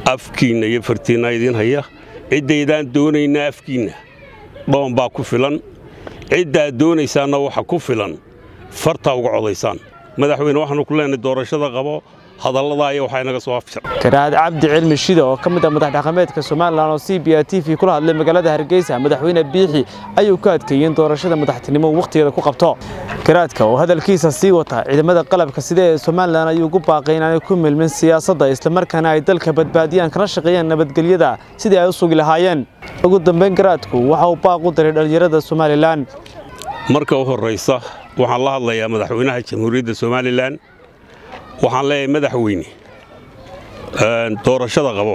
afkiinna iyo fartiinna idiin haya ciddaydaan doonaynaa afkiinna dhoon baa ku filan ciddaad doonaysaanna waxa ku filan fartaa uga codaysaan madaxweyne waxaannu ku leenahay doorashada qabo hadalladaa iyo waxaa inaga soo afjar garaad cabdi cilmi shida oo ka mid ah madax dhaqameedka somalilan oo c b a t v kula hadlay magaalada hargeysa madaxweyne biixi ayuu ka adkeeyey in doorashada madaxtinimo uu wakhtigeeda ku qabto garaadka oo hadalkiisa sii wata ciidamada qalabka sida ee somalilan ayuu ugu baaqay inaanay ku milmin siyaasadda islamarkaana ay dalka badbaadiyaan kana shaqeeyaan nabadgelyada sidii ay u sugi lahaayeen ugu dambayn garaadku waxa uu baaq u diray dhallinyarada somalilan marka u horraysa waxaan la hadlayaa madaxweynaha jamhuuriyadda somalilan waxaan leeyahay madaxweyne doorashada qabo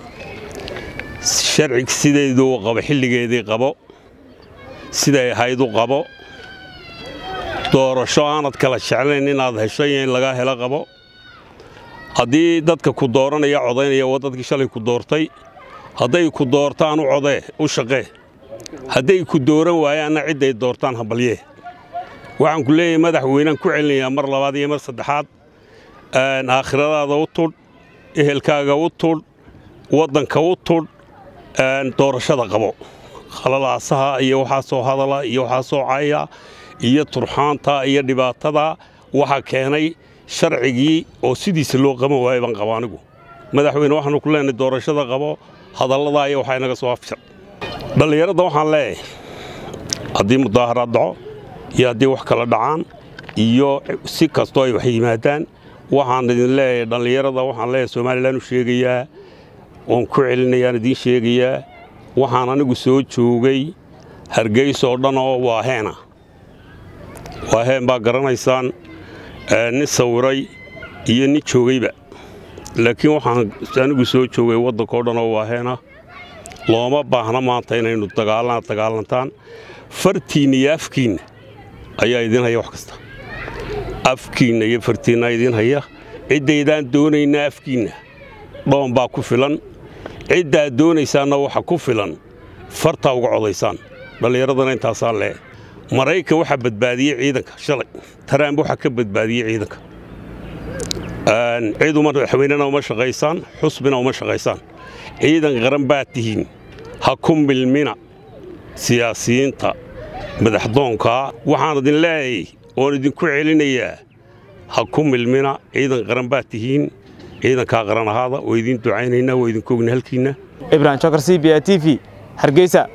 sharcig sideeduu qabo xilligeedii qabo siday ahayd u qabo doorasho aanad kala jeclayn inaad hesho iyo in laga helo qabo haddii dadka ku dooranaya codaynaya waa dadkii shalay ku doortay hadday ku doortaan u codee u shaqee hadday ku dooran waayaanna cidday doortaan habalyee waxaan ku leeyahay madaxweynaan ku celinayaa mar labaad iyo mar saddexaad aakhiradaada u tudh ehelkaaga u tudh waddanka u tudh doorashada qabo khalalaasaha iyo waxaasoo hadala iyo waxaasoo caya iyo turxaanta iyo dhibaatada waxaa keenay sharcigii oo sidiisa loo qaban waayay baan qaba anigu madaxweyne waxaannu ku leenahay doorashada qabo hadalladaa iyo waxaa inaga soo afjar dhallinyaradda waxaan leeyahay haddii mudaaharaad dhaco iyo haddii wax kala dhacaan iyo si kastoo ay wax yimaadaan waxaan idin leeyahay dhallinyarada waxaan leeyahay somalilan u sheegayaa oon ku celinayaan idiin sheegayaa waxaan anigu soo joogay hargeysa oo dhan oo waa heena waa heen baa garanaysaan nin sawiray iyo nin joogayba laakiin waxaan anigu soo joogay waddanka oo dhan oo waa heena looma baahna maanta inaynu dagaalana dagaalantaan fartiinna iyo afkiinna ayaa idiin haya wax kasta afkiinna iyo fartiinna idiin haya ciddaydaan doonaynaa afkiinna dhoon baa ku filan ciddaad doonaysaanna waxa ku filan fartaa uga codaysaan dhallinyaradana intaasaa lee maraykan waxaa badbaadiyey ciidanka shalay taraamb waxaa ka badbaadiyey ciidanka cid madaxweynena uma shaqaysaan xusbina uma shaqaysaan ciidan qaran baad tihiin ha ku milmina siyaasiyiinta madaxdoonkaa waxaan idin leeyahay oon idinku celinayaa ha ku milmina ciidan qaran baad tihiin ciidankaa qaran ahaada waa idiin ducaynaynaa waa idinku ogna halkiinna ibrahim jokar c b a t v hargeysa